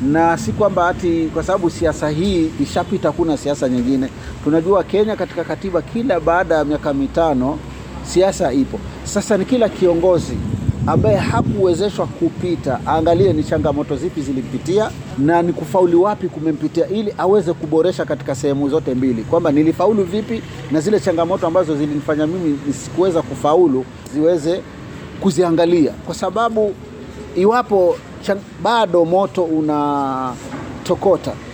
na si kwamba ati kwa sababu siasa hii ishapita, kuna siasa nyingine. Tunajua Kenya katika katiba, kila baada ya miaka mitano siasa ipo. Sasa ni kila kiongozi ambaye hakuwezeshwa kupita aangalie ni changamoto zipi zilimpitia na ni kufauli wapi kumempitia, ili aweze kuboresha katika sehemu zote mbili, kwamba nilifaulu vipi na zile changamoto ambazo zilinifanya mimi nisikuweza kufaulu ziweze kuziangalia, kwa sababu iwapo chan, bado moto unatokota